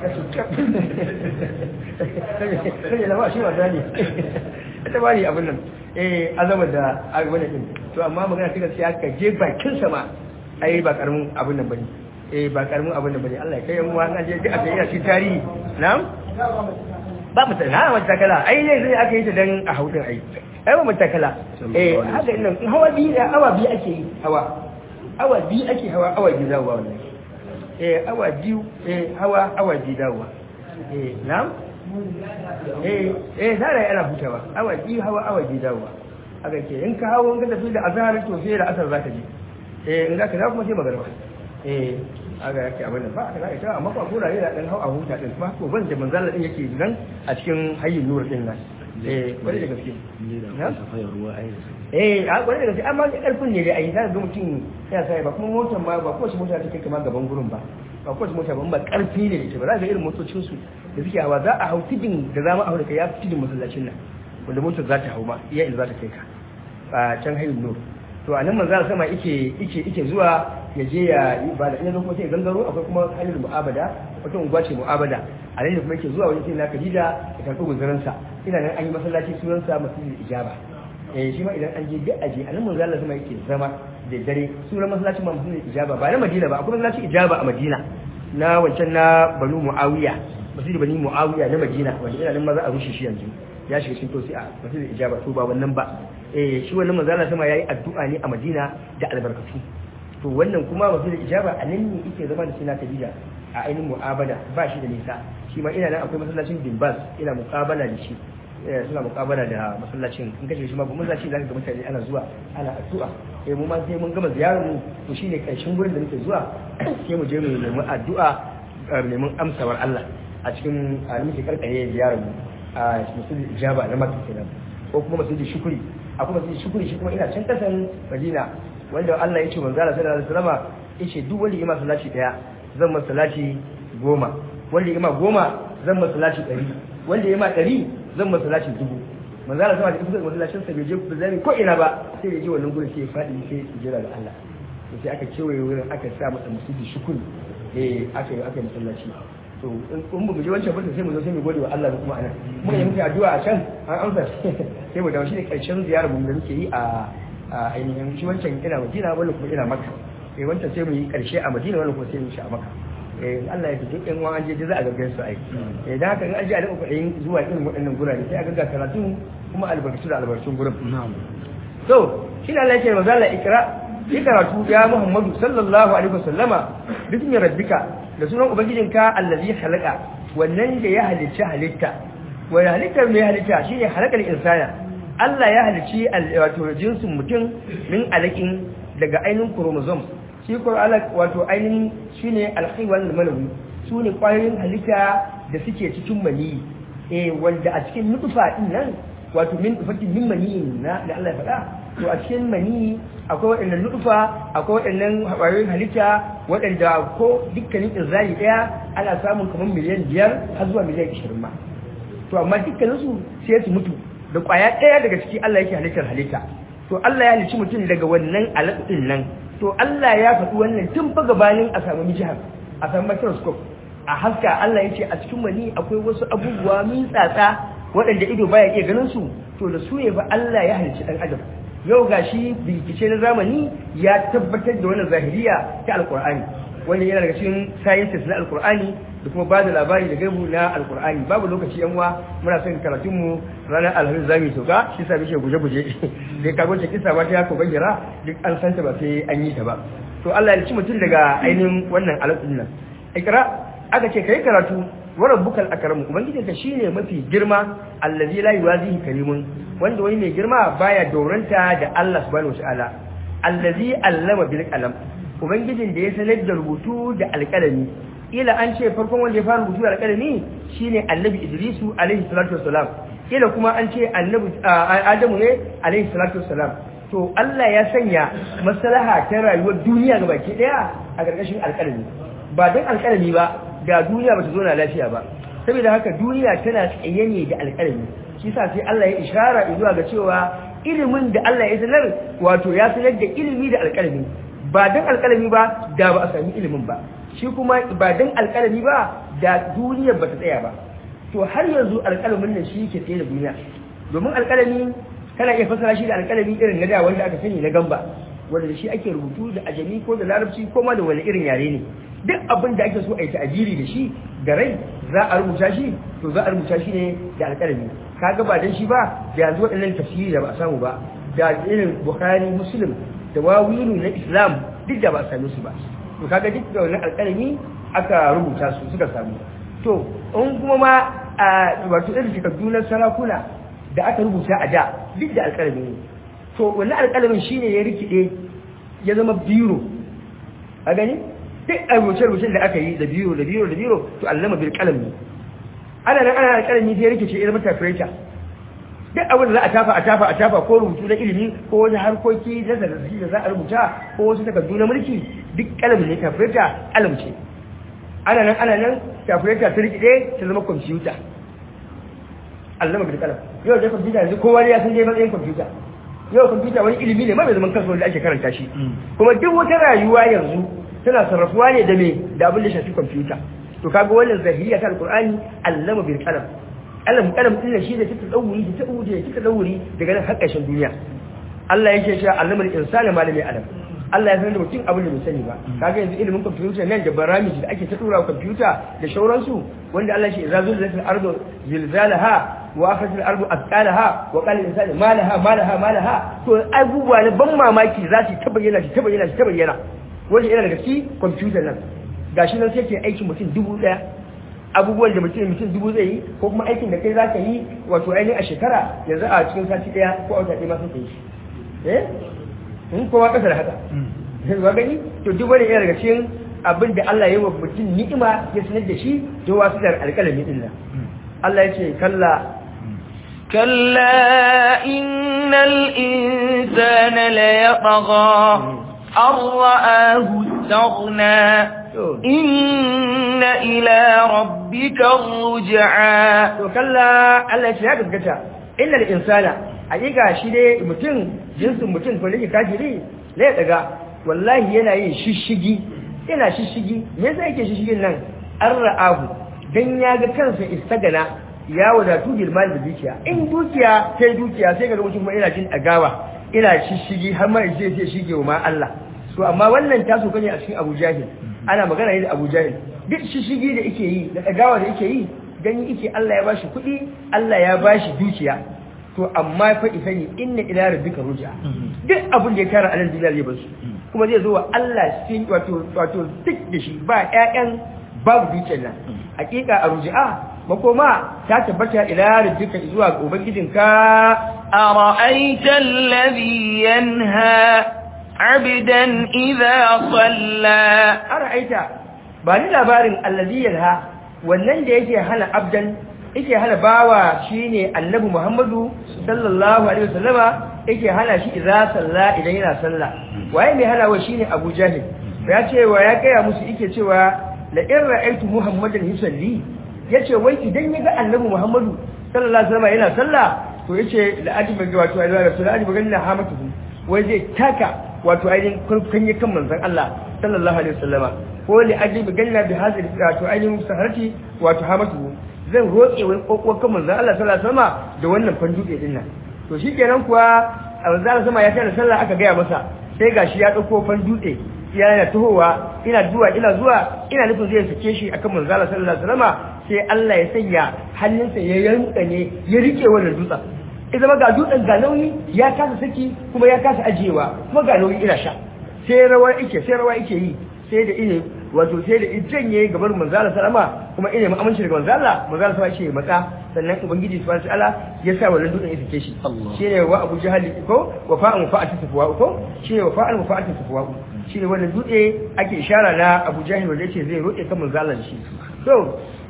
sai ya zama shi wasa ne ita ba ni abin nan eh azama da abin nan to amma magana ta gaskiya ka je bakin sa ma ai ba karamin abin nan bane eh ba karamin abin nan bane Allah ya kai mu an je duk a tayi shi tarihi na'am ba mu tana wata takala ai ne sai aka yi ta dan a haudin ai ai ba mu takala eh haka nan hawa biyu awa biyu ake yi hawa awa biyu ake hawa awa biyu dawowa wannan eh awa biyu eh hawa awa biyu dawowa eh na'am eh eh zara yana hutawa awa biyu hawa awa biyu dawowa haka ke in ka hawo in ka tafi da azhar to sai da asar zaka je eh in zaka za kuma sai magarba eh aga yake abin da ba aka za ita amma ba gura ne da dan hau a huta din ba ko ban da manzalla din yake nan a cikin hayyin nur din nan eh kwarai da gaske eh a kwarai da gaske amma ne karfin ne da ai za ga mutum ya sai ba kuma motar ma ba ko shi mota take kama gaban gurin ba ba ko shi mota ba ba karfi ne da ita ba za ga irin motocin su da suke hawa za a hau tidin da za mu hau da kai ya fi tidin masallacin nan wanda motar za ta hau ma iya inda za ta kai ka a can hayyin nur to a nan manzara sama yake yake yake zuwa ya je ya yi ibada ina zo kuma sai gangaro akwai kuma hanyar mu'abada wata unguwa ce mu'abada a nan kuma yake zuwa wajen sai na Khadija ya karɓi guzurin sa ina nan an yi masallaci sunan sa masjidil ijaba eh shi ma idan an je duk aje a nan manzara sama yake zama da dare sunan masallacin ma masjidil ijaba ba na Madina ba akwai masallacin ijaba a Madina na wancan na Banu Muawiya masjidil Bani Muawiya na Madina wanda ina nan ma za a rushe shi yanzu ya shiga cikin tosi a masjidil ijaba to ba wannan ba eh shi wannan manzala sama yayi addu'a ne a Madina da albarkatu to wannan kuma wasu da ijaba a nan ne yake zama da sina Khadija a ainihin mu'abada ba shi da nisa shi ma ina nan akwai masallacin Dimbas ina muqabala da shi suna muqabala da masallacin in kace shi ma masallaci zaka ga mutane ana zuwa ana addu'a eh mu ma sai mun gama ziyarar mu to shine karshen gurin da muke zuwa sai mu je mu nemi addu'a neman amsawar Allah a cikin a muke karkare ziyarar mu a musulun ijaba na Makka kenan ko kuma masjidi shukuri akwai masjidi shukuri shi kuma ina can kasan Madina wanda Allah ya ce manzo Allah sallallahu alaihi wasallam yace duk wanda ima salati daya zan masa salati goma wanda ima goma zan masa salati ɗari wanda ima ɗari zan masa salati dubu manzo Allah sallallahu alaihi wasallam masallacin sa bai je zai ko ina ba sai ya je wannan gurin sai ya fadi sai ya jira ga Allah sai aka kewaye wurin aka sa masa masjidi shukuri eh aka yi aka yi masallaci to in mu je wancan fata sai mu zo sai mu gode wa Allah kuma anan muka yi muke addu'a a can an amsa sai mu dawo shi ne karshen ziyarar mu da muke yi a ainihin shi wancan ina Madina wannan kuma ina Makka eh wancan sai mu yi karshe a Madina wannan kuma sai mu shi a Makka eh Allah ya fito in an je za a gaggan su ai eh dan haka in an je a dinga kudayin zuwa irin waɗannan gurare sai a gagga karatu kuma albarkatu da albarkatun gurin na'am to shi ne Allah ya ce manzo Allah ikra yi karatu ya Muhammadu sallallahu alaihi wasallama bismi rabbika da sunan ubangijinka allazi halaka wannan da ya halicci halitta wa halittar mai halitta shine halakal insana Allah ya halicci wato jinsin mutum min alakin daga ainihin chromosome shi ko alaq wato ainihin shine alkhaywan manawi su ne kwayoyin halitta da suke cikin maniyi eh wanda a cikin nutfa din nan wato min nufatin min maniyin na da Allah ya faɗa to a cikin maniyi akwai waɗannan nutfa akwai waɗannan kwayoyin halitta waɗanda ko dukkanin inzali ɗaya ana samun kamar miliyan biyar har zuwa miliyan ishirin ma to amma dukkaninsu sai su mutu da kwaya ɗaya daga ciki Allah yake halittar halitta to Allah ya halicci mutum daga wannan alaƙin nan to Allah ya faɗi wannan tun fa gabanin a samu mijihar a samu microscope a haska Allah ya ce a cikin wani akwai wasu abubuwa min tsatsa waɗanda ido baya iya ganin su to da su ne fa Allah ya halicci ɗan adam yau gashi bincike na zamani ya tabbatar da wannan zahiriya ta alƙur'ani wanda yana daga cikin sciences na alƙur'ani da kuma ba da labari da gaibu na alkur'ani babu lokaci yan uwa muna son karatun mu ranar alhamis za mu sauka shi sa bishe guje guje dai ka gwace kisa ba ta ko bayyana duk an santa ba sai an yi ta ba to Allah ya ci mutum daga ainihin wannan alaƙin nan ikra aka ce kai karatu wa rabbukal akramu ubangiji ka shine mafi girma allazi la yuwazihi karimun wanda wani mai girma baya doranta da Allah subhanahu wataala allazi allama bil qalam ubangijin da ya sanar da rubutu da alƙalami ila an ce farkon wanda ya fara rubutu da alƙalami shine annabi idrisu alaihi salatu wassalam ila kuma an ce annabi adamu ne alaihi salatu wassalam to Allah ya sanya maslaha ta rayuwar duniya ga baki daya a ƙarƙashin alƙalami ba don alƙalami ba da duniya ba ta zo na lafiya ba saboda haka duniya tana tsaye ne da alƙalami shi sa sai Allah ya ishara zuwa ga cewa ilimin da Allah ya sanar wato ya sanar da ilimi da alƙalami ba don alƙalami ba da ba a sami ilimin ba shi kuma ba don alƙalami ba da duniyar ba ta tsaya ba to har yanzu alƙalamin nan shi ke tsaye da duniya domin alƙalami kana iya fasara shi da alƙalami irin na da wanda aka sani na gamba wanda da shi ake rubutu da ajami ko da larabci ko ma da wani irin yare ne duk abin da ake so a yi ta'ajiri da shi da rai za a rubuta shi to za a rubuta shi ne da alƙalami kaga ba dan shi ba da yanzu waɗannan tafsiri da ba a samu ba da irin bukhari muslim da wawilu na islam duk da ba a same su ba to kaga duk da wannan alƙalami aka rubuta su suka samu to in kuma ma a wato irin takardu na sarakuna da aka rubuta a da duk da alƙalami ne to wannan alƙalamin shine ya rikide ya zama biro a gani duk a rubuce-rubucen da aka yi da biro da biro da biro to allama bil qalam ne ana nan ana alƙalami sai ya rikice ya zama tafireta duk abin da za a tafa a tafa a tafa ko rubutu na ilimi ko wani harkoki na zarrafi da za a rubuta ko wasu takardu na mulki duk kalam ne tafireta kalam ce ana nan ana nan tafireta ta rikide ta zama kwamfuta allama bil kalam yau da kwamfuta yanzu kowa ya san dai matsayin kwamfuta yau kwamfuta wani ilimi ne ma mai zaman kansa wanda ake karanta shi kuma duk wata rayuwa yanzu tana sarrafuwa ne da me da abin da shafi kwamfuta to kaga wannan zahiriya ta alqur'ani allama bil qalam qalam qalam din shi da take dauri da ta uje take dauri daga nan har ƙarshen duniya Allah yake cewa allama al insana ma lam ya'lam Allah ya san da mutum abin da bai sani ba kaga yanzu ilimin kwamfuta nan da baramiji da ake ta tura kwamfuta da shauransu wanda Allah shi idza zulzilatil ardu zilzalaha wa akhrajatil ardu athqalaha wa qala al insanu ma laha ma laha ma laha to abubuwa ne ban mamaki za su ta bayyana ta bayyana ta bayyana wanda yana daga cikin kwamfutar nan gashi nan sai ke aikin mutum dubu daya abubuwan da mutum mutum dubu zai yi ko kuma aikin da kai za ka yi wato ainihin a shekara yanzu a cikin sati daya ko a wata ɗaya ma sai ka yi shi eh in kowa ƙasa da haka ba gani to duk wani yana daga cikin abin da Allah ya yi wa mutum ni'ima ya sanar da shi da wasu da alƙalami din nan Allah ya ce kalla كلا إن الإنسان ليطغى أن رآه استغنى إن إلى ربك الرجعى to kalla Allah ya ce ya gaskata innal insana hakika shi dai mutum jinsin mutum ko ne kafiri ne daga wallahi yana yin shishigi yana shishigi me yasa yake shishigin nan an ra'ahu dan ya ga kansa istagana ya wadatu bil mal da dukiya in dukiya sai dukiya sai ga mutum kuma ina jin agawa ina shishigi har ma sai sai shige wa ma Allah to amma wannan taso kane a cikin Abu Jahil ana magana ne da Abu Jahil duk shishigi da yake yi da agawa da yake yi gani yake Allah ya bashi kuɗi Allah ya bashi dukiya to amma fa isani inna ila rabbika ruj'a duk abin da ya tara anan duniya zai bar su kuma zai zo wa Allah shi wato wato duk da shi ba ƴaƴan babu dukiyar nan hakika a ruj'a makoma ta tabbata ila rabbika zuwa ga ubangijinka أرأيت الذي ينهى عبدا إذا صلى ara'aita ba ni labarin allazi yanha wannan da yake hana abdan yake hana bawa shine annabi Muhammadu sallallahu alaihi wasallama yake hana shi idza salla idan yana sallah waye mai hana wa shine Abu Jahil ya ce wa ya kaya musu yake cewa la in ra'aytu Muhammadan yusalli yace wai idan ya ga annabi Muhammadu sallallahu alaihi wasallama yana sallah to yace la ajiba ga wato ayyuha rasul ajiba ganna hamatuhu wai zai taka wato ainihin kurkan kan manzon Allah sallallahu alaihi wasallama ko li ajiba ganna bi hadhihi wato ainihin saharati wato hamatuhu zan roƙe wani kokon kan manzon Allah sallallahu alaihi wasallama da wannan fanduke din nan to shikenan kuwa a manzon Allah sama ya tana sallah aka gaya masa sai gashi ya dauko fandutse yana tahowa ina zuwa ina zuwa ina nufin zai sake shi akan manzon Allah sallallahu alaihi wasallama sai Allah ya sanya hannunsa ya yanka ne ya rike wannan dutsen ya zama ga dutsen ga nauyi ya kasa saki kuma ya kasa ajiyewa kuma ga nauyi ina sha sai rawa yake sai rawa yake yi sai da ine wato sai da idan yayi gabar manzala salama kuma ine aminci daga manzala manzala sai ce matsa sannan ubangiji subhanahu wataala ya sa wannan dutsen ya sake shi shine wa abu jahal ko wa fa'an fa'ati safwa ko shine wa fa'an fa'ati safwa shine wannan dutse ake ishara na abu jahil wanda yake zai roƙe kan manzala shi to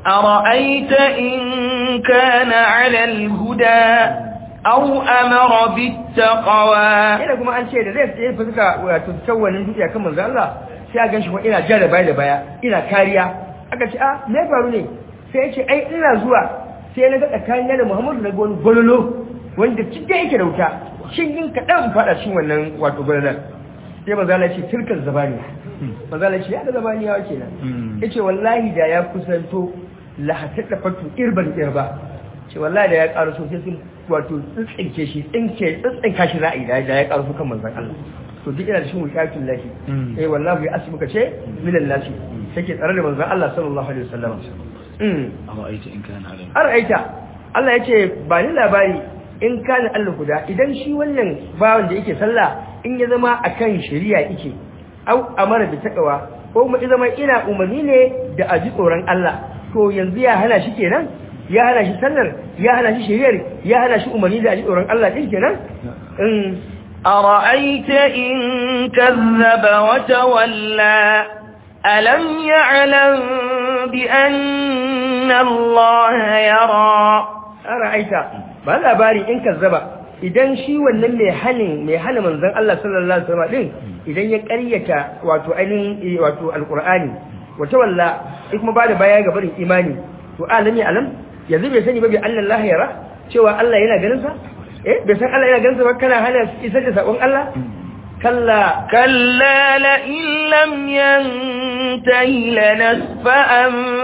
أرأيت إن كان على الهدى أو أمر بالتقوى ina kuma an ce da zai tsaye fuska wato tsawalin dutse kan manzo Allah sai a ganshi kuma ina jar da baya da baya ina kariya aka ce a me faru ne sai ya ce ai ina zuwa sai na ga tsakanin da Muhammadu na wani gololo wanda cike yake da wuta shin yin kaɗan faɗa cikin wannan wato gololon sai manzo Allah ya ce tilkal zabaniya manzo Allah ya ce ya da zabaniya kenan yace wallahi da ya kusanto la hatta fatu irban irba ce wallahi da ya ƙara so sai sun wato tsinke shi tsinke tsinka shi ra'ayi da ya ƙara so kan manzon Allah to duk ina da shi wuƙatun lahi eh wallahi ya asmuka ce minan nasi take tsare da manzon Allah sallallahu alaihi wasallam mm ara'aita in kana alayhi ara'aita Allah yace ba ni labari in kana Allah guda idan shi wannan bawan da yake sallah in ya zama akan shari'a yake au amara bi taqwa ko kuma ya zama ina umarni ne da aji tsoron Allah to yanzu ya hana shi kenan ya hana shi sallar ya hana shi shari'ar ya hana shi umarni da aji tsoron Allah din kenan in أرأيت إن كذب وتولى ألم يعلم بأن الله يرى ara'aita ba labari in kazzaba idan shi wannan mai hanin mai hana manzon Allah sallallahu alaihi wasallam din idan ya ƙaryata wato ainihin wato alqur'ani wata walla kuma ba da baya ga barin imani to alami alam yanzu bai sani ba bi Allah yara cewa Allah yana ganin sa eh bai san Allah yana ganin sa ba kana hana isar da sakon Allah kalla كلا لئن لم ينته لنسفعا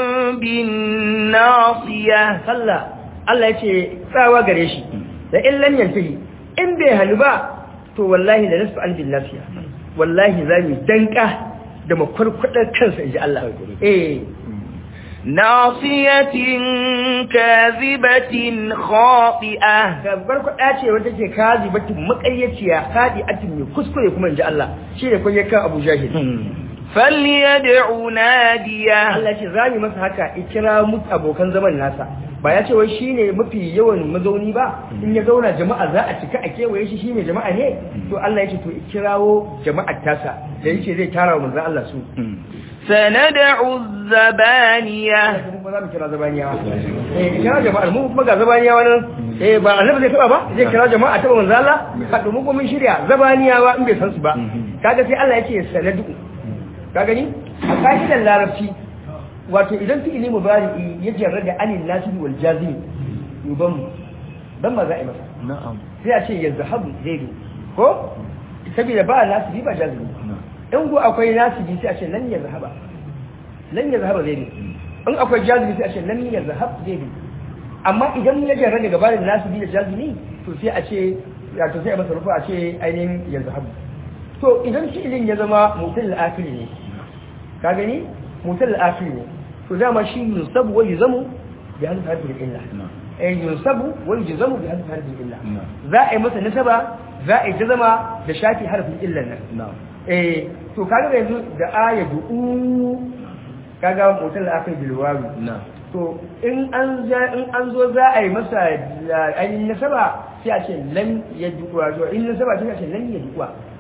بالناصية kalla Allah ya ce tsawa gare shi da in lam yantahi in bai halu ba to wallahi da nasfa an bin lafiya wallahi za mu danka da makwarkwadar kansa inji Allah eh ناصية كاذبة خاطئة makwarkwada ce wanda ke kazi batin makayyaciya kadi atin mai kuskure kuma inji Allah shi ne kun yakan Abu Jahil فليدع ناديه Allah ce za mu masa haka ikira mu abokan zaman nasa ba ya ce wai shine mafi yawan mazauni ba in ya zauna jama'a za a cika a kewaye shi shine jama'a ne to Allah ya ce to ikirawo jama'ar tasa da yake zai tara wa manzon Allah su سندع الزبانية kuma za mu kira zabaniyawa eh kira jama'ar mu kuma ga zabaniyawa nan eh ba annabi zai taba ba zai kira jama'a taba manzon Allah ka domin kuma mun shirya zabaniyawa in bai san su ba kaga sai Allah ya ce sanadu ka gani a kaidan larabci wato idan fi'ili mubari'i ya jarra da anil nasibi wal jazimi yuban dan ma za a yi masa na'am sai a ce yazhabu zaidu ko saboda ba nasibi ba jazimi in ko akwai nasibi sai a ce lan yazhaba lan yazhaba zaidu in akwai jazimi sai a ce lan yazhab zaidu amma idan ya jarra daga bayan nasibi da jazimi to sai a ce ya to sai a masa rufa a ce ainihin yazhabu to idan fi'ilin ya zama mutul al-akhir ne ka gani mutul al-akhir ne to dama shi yunsabu wa yuzamu bi hadhihi harfi illa eh yunsabu wa yuzamu bi hadhihi harfi illa za a yi masa nasaba za a yi jazama da shafi harfin illan nan na'am eh to kaga yanzu da aya du'u kaga mutul al-akhir bil wawi na'am to in an za in an zo za a yi masa ainihin nasaba sai a ce lam yadduwa to in nasaba sai a ce lam yadduwa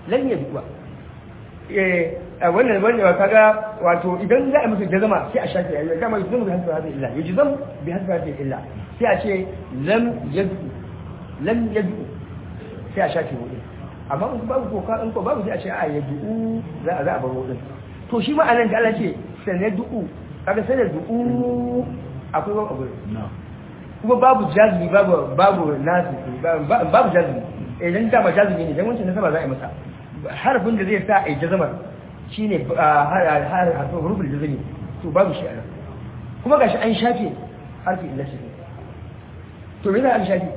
lan yad'u eh wannan wannan kaga wato idan za a masa jazama sai a shafe ayyuka kama yuzum bi hasbi hadhihi illa yuzum bi hasbi hadhihi illa sai a ce lam yad'u lam yad'u sai a shafe wurin amma in babu ko ka in ko babu sai a ce a yad'u za a za a bar wurin to shi ma'anan da Allah ce sanad'u kaga sanad'u akwai wani abu kuma babu jazmi babu babu nasu babu jazmi idan dama jazmi ne dan wancan nasaba za a yi masa harfin da zai sa a yi jazamar shine harfin rubul jazmi to babu shi a nan kuma gashi an shafe harfi illa shi to me za a shafe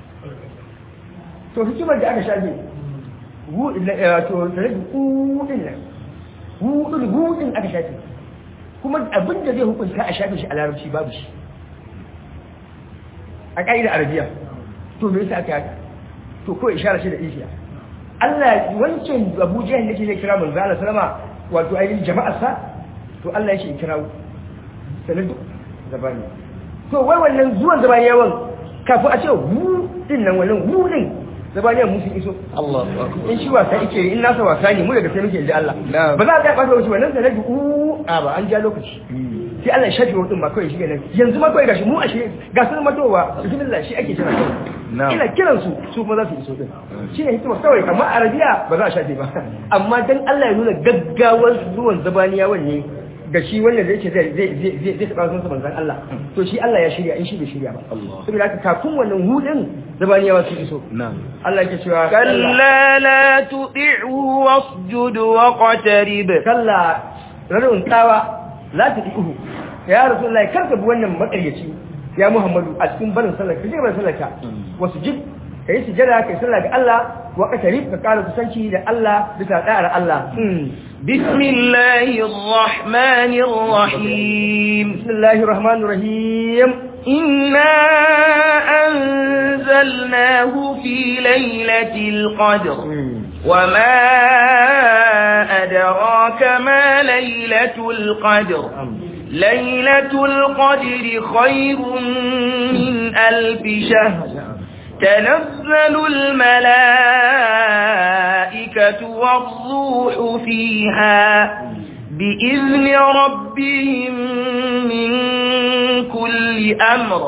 to hikimar da aka shafe hu to da rage hu din nan hu din hu din aka shafe kuma abin da zai hukunta a shafe shi a larabci babu shi a ƙa'idar arabiya to me yasa aka haka to ko ishara shi da ishiya Allah wancan Abu Jahl yake zai kira manzo Allah sallama wato ainihin jama'ar sa to Allah yake kira sanin duk zabani to wai wannan zuwan zabani yawan kafin a ce hu din nan wannan hu din zabani mu sun iso Allah in shi wasa yake in nasa wasa ne mu daga sai muke inda Allah ba za a ga ɓata wasu wannan sanar da u a ba an ja lokaci sai Allah ya shafe wadin ma kawai shi ne yanzu ma kawai gashi mu a shi ga sun matowa bismillah shi ake jira kawai ina kiran su su kuma za su iso din shine hikima kawai amma arabiya ba za a shafe ba amma dan Allah ya nuna gaggawar zuwan zabaniyawan ne ga shi wanda zai ce zai zai zai zai taɓa sunsa manzon Allah to shi Allah ya shirya in shi bai shirya ba saboda haka kafin wannan hudin zabaniyawa su iso Allah yake cewa كلا لا تطعه واسجد واقترب kalla rarrun tsawa la ta ihu ya rasulullahi kar ka bi wannan makaryaci ya muhammadu a cikin barin sallar ka je barin sallar ka wasu jib ka yi sujada ka yi sallah ga Allah wa ka tarif ka kara kusanci da Allah bisa da'ar Allah بسم الله الرحمن الرحيم bismillahir rahmanir rahim إنا أنزلناه في ليلة القدر وما أدراك ما ليلة القدر ليلة القدر خير من ألف شهر تنزل الملائكة والروح فيها بإذن ربهم من كل أمر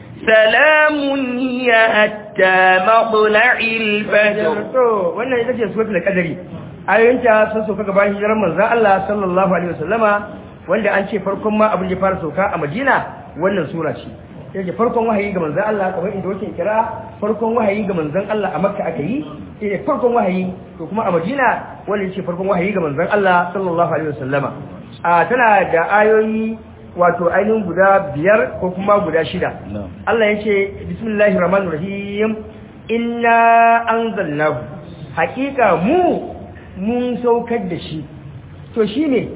سلام هي حتى مطلع الفجر to wannan ita ce suratul qadari ayoyinta sun sauka gaban hijirar manzon Allah sallallahu alaihi wasallama wanda an ce farkon ma abin da ya fara sauka a Madina wannan sura ce yake farkon wahayi ga manzon Allah kamar inda wake kira farkon wahayi ga manzon Allah a Makka aka yi shine farkon wahayi to kuma a Madina wannan ce farkon wahayi ga manzon Allah sallallahu alaihi wasallama a tana da ayoyi wato ainihin guda biyar ko kuma guda shida Allah ya ce bismillahir rahmanir rahim inna anzalnahu hakika mu mun saukar da shi to shine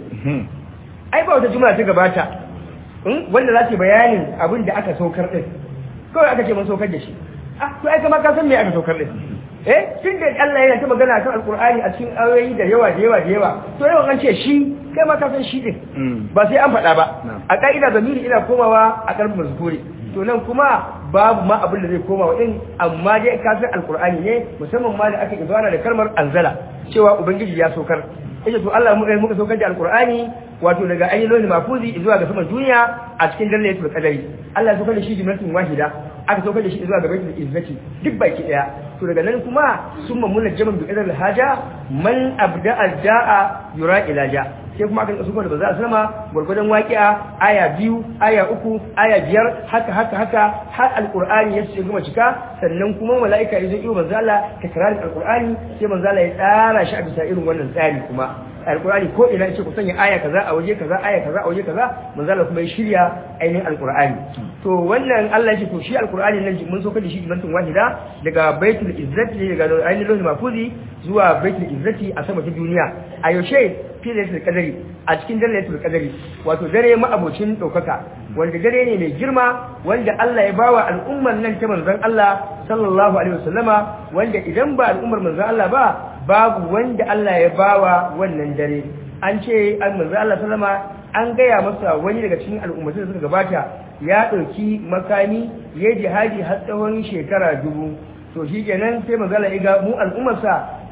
ai ba wata juma'a ta gabata wanda za ta bayanin abin da aka saukar din kawai aka ce mun saukar da shi ah to ai kama ka san me aka saukar din eh tun da Allah yana ta magana kan alkur'ani a cikin ayoyi da yawa da yawa da yawa to yawan an ce shi kai ma ka san shi din ba sai an faɗa ba a ka'ida zamiri ina komawa a karfin mazkuri to nan kuma babu ma abin da zai koma wa din amma dai ka san alkur'ani ne musamman ma da aka izwana da kalmar anzala cewa ubangiji ya saukar yace to Allah mu muka saukar da alkur'ani wato daga ayyukan mafuzi zuwa ga saman duniya a cikin dalilatul qadari Allah ya saukar da shi jumlatun wahida aka saukar da shi zuwa ga baitul izzati duk baki daya to daga nan kuma summa munajjaman bi qadar haja man abda alja'a yura ilaja sai kuma aka saukar da baza sama gurgudan waqi'a aya biyu aya uku aya biyar haka haka haka har alqur'ani ya ce gama cika sannan kuma malaika ya zo iyo manzo Allah takrarin alqur'ani sai manzo Allah ya tsara shi a bisa irin wannan tsari kuma alkur'ani ko ina ce ku sanya aya kaza a waje kaza aya kaza a waje kaza manzala kuma ya shirya ainihin alkur'ani to wannan Allah ya ce to shi alkur'ani nan mun so da shi jimantin wahida daga baitul izzati daga ainihin lohil mafuzi zuwa baitul izzati a sama ta duniya a yaushe fi lailatul qadari a cikin dare lailatul qadari wato dare ma'abocin daukaka wanda dare ne mai girma wanda Allah ya bawa al'ummar nan ta manzon Allah sallallahu alaihi wasallama wanda idan ba al'ummar manzon Allah ba babu wanda Allah ya bawa wannan dare an ce an manzo Allah sallama an gaya masa wani daga cikin al'ummatai da suka gabata ya ɗauki makami ya jihadi har tsawon shekara dubu to shi kenan sai manzo Allah ya ga mu al'ummarsa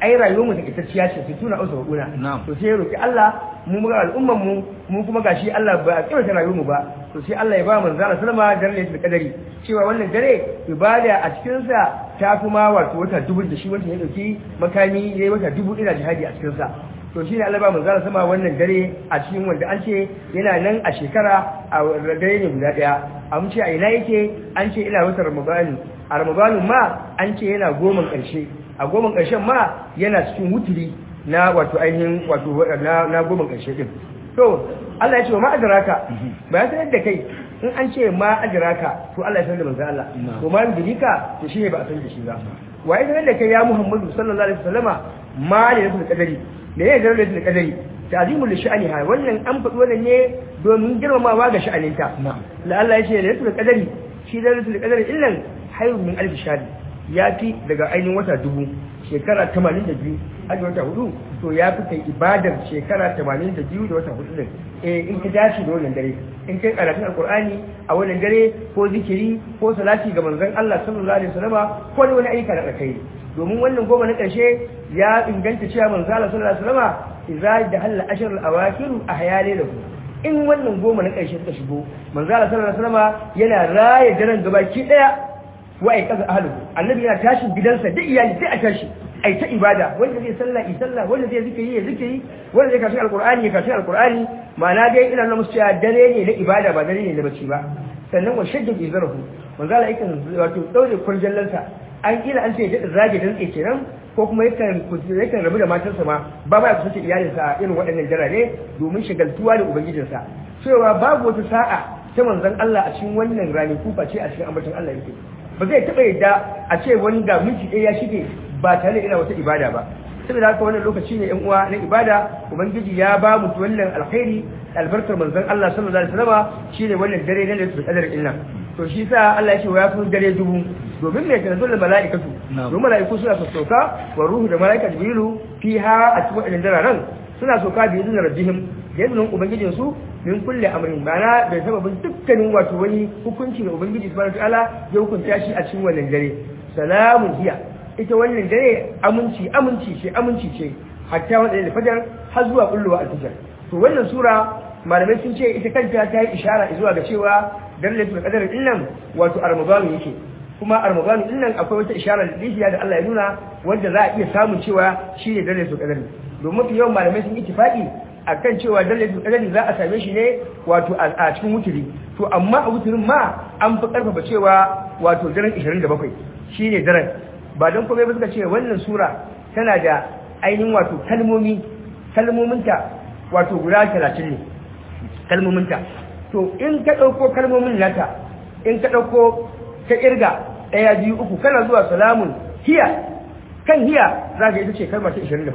ai rayuwar mu takaitacciya ce su tuna ausa guna to sai ya roki Allah mu muga al'umman mu mu kuma gashi Allah ba a kiranta rayuwar mu ba to sai Allah ya ba manzo Allah sallama dare da kadari cewa wannan dare ibada a cikin sa ta kuma wato wata dubu da shi wanda ya dauki makami yayi wata dubu ina jihadi a cikin sa to shine Allah ba manzo Allah sama wannan dare a cikin wanda an ce yana nan a shekara a dare ne guda daya an ce a ina yake an ce ina wata Ramadan a Ramadan ma an ce yana goma karshe a goma karshen ma yana cikin wuturi na wato ainihin wato na na goma karshe din to Allah ya ce ma adraka ba ya sanar da kai in an ce ma adraka to Allah ya sanar da manzo Allah to ma yudrika to shine ba a san da shi ba wa ya sanar da kai ya Muhammadu sallallahu alaihi wasallama ma ne da kadari da ya zarar da kadari ta'zimul li sha'aniha wannan an faɗi wannan ne domin girmamawa ga sha'aninta la Allah ya ce lailatul qadari shi lailatul qadari illan hayrun min alf shahr ya fi daga ainihin wata dubu shekara 82 aji wata hudu to ya fi kai ibadar shekara 82 da wata hudu din eh in ka dace da wannan dare in kai karatun alqur'ani a wannan dare ko zikiri ko salati ga manzon Allah sallallahu alaihi wasallama ko wani ayyuka da kai domin wannan goma na ƙarshe ya inganta cewa manzo Allah sallallahu alaihi wasallam idza dahalla ashr al-awakhir ahyale lahu in wannan goma na ƙarshe suka shigo manzo Allah sallallahu alaihi wasallam yana raye daren gabaki daya wa ai kaza ahlu annabi yana tashin gidansa duk iyali sai a tashi ai ta ibada wanda zai sallah i sallah wanda zai zikiri ya zikiri wanda zai kashi alqur'ani ya kashi alqur'ani ma'ana dai ina nuna musu cewa dare ne na ibada ba dare ne na bacci ba sannan wa shaddu izarahu manzo Allah yakan wato daure kurjallansa an kila an ce ya zage dan tsaye kenan ko kuma yakan yakan rabu da matarsa ma ba ba ya kusance iyalinsa a irin waɗannan jarare domin shagaltuwa da ubangijinsa cewa babu wata sa'a ta manzon Allah a cikin wannan rani kufa ce a cikin ambaton Allah yake ba zai taɓa yadda a ce wani ga minti ɗaya ya shige ba tare da ina wata ibada ba saboda haka wannan lokaci ne yan uwa na ibada ubangiji ya ba mu wannan alkhairi albarkar manzon Allah sallallahu alaihi wasallam shine wannan dare na lailatul qadr illa to shi sa Allah ya ce ya fi dare dubu domin mai tanzu da mala'ikatu domin mala'iku suna sauka wa ruhu da mala'ika jibrilu fiha a cikin wadannan dararen suna sauka bi izinin rabbihim da izinin ubangijin su min kulle amrin bana da sababin dukkanin wato wani hukunci da ubangiji subhanahu wataala ya hukunta shi a cikin wannan dare salamun hiya ita wannan dare aminci aminci ce aminci ce hatta wanda da fajar har zuwa kulluwa al-fajr to wannan sura malamai sun ce ita kanta ta yi ishara zuwa ga cewa dalilatul qadar din nan wato armaganu yake kuma armaganu din nan akwai wata ishara da da Allah ya nuna wanda za a iya samun cewa shine dalilatul qadar domin mafi yawan malamai sun ittifaqi akan cewa dalilatul qadar za a same shi ne wato a cikin wuturi to amma a wuturin ma an fi karfafa cewa wato daren 27 shine daren ba don komai ba suka ce wannan sura tana da ainihin wato kalmomi kalmominta wato guda 30 ne kalmominta to in ka ɗauko kalmomin nata in ka ɗauko ka ƙirga ɗaya biyu uku kana zuwa salamun hiya kan hiya za ka ita ce kalma ta 27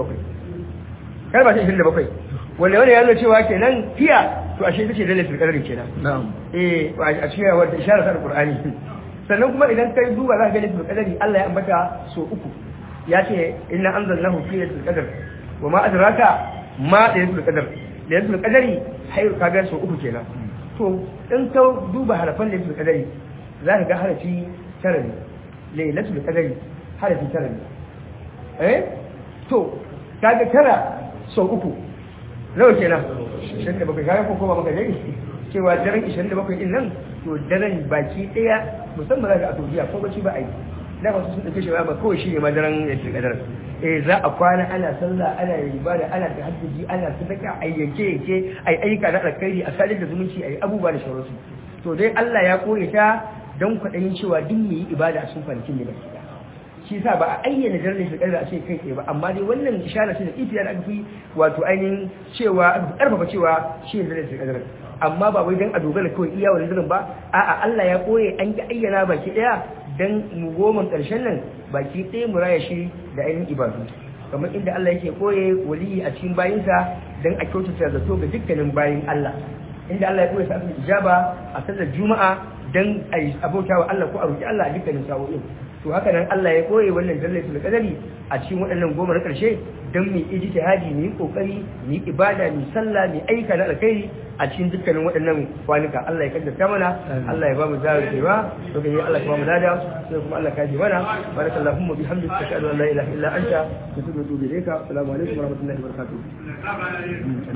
kalma ta 27 wanda wani ya nuna cewa kenan hiya to ashe ita ce dalilin kadarin kenan eh a cikin wata isharar ta alqur'ani sannan kuma idan kai duba za ka ga dalilin kadari Allah ya ambata so uku ya ce inna anzalnahu fi lailatul qadr wa ma adraka ma lailatul qadr lailatul qadri hayr kaga so uku kenan to in ka duba harafan lailatul qadari za ka ga harafi tara ne lailatul qadari harafi tara ne eh to kaga tara sau uku nawa kenan 27 kaga ko kuma maka dai cewa daren 27 din nan to daren baki daya musamman za ka a Saudiya ko bace ba a yi da ba su sun dauke shi ba kawai shi ne ma daren lailatul qadar eh za a kwana ana sallah ana ibada ana tahajjudi ana sadaka a yanke yanke ai ayyuka na alkhairi a sadar da zumunci ai abubuwa da sauransu to dai Allah ya kore ta dan kwaɗayin cewa duk mai yi ibada a cikin kwanakin ne baki da shi sa ba a ayyana daren lailatul qadar a ce kai tsaye ba amma dai wannan ishara ce da ifiya da aka fi wato ainihin cewa aka karfafa cewa shi ne lailatul qadar amma ba wai dan a dogara kawai iya wani daren ba a'a Allah ya koye an ki ayyana baki daya dan mu goma ƙarshen nan baki ɗaya mu raya shi da ainihin ibadu kamar inda Allah yake koye waliyi a cikin bayinsa dan a kyautata zato ga dukkanin bayin Allah inda Allah ya koye sa ijaba a sallar juma'a dan ai abautawa Allah ko a roki Allah a dukkanin sa'o'in to haka nan Allah ya koye wannan jallatul qadari a cikin waɗannan goma na ƙarshe dan mu ijtihadi mu yi kokari mu yi ibada mu sallah mu aika na alkhairi a cikin dukkanin waɗannan kwanuka Allah ya kaddata mana Allah ya ba mu zarar cewa to kai Allah ya ba mu lada sai kuma Allah ka ji mana barakallahu bihamdika ashhadu an la ilaha illa anta astaghfiruka wa atubu ilayka assalamu alaikum wa rahmatullahi wa barakatuh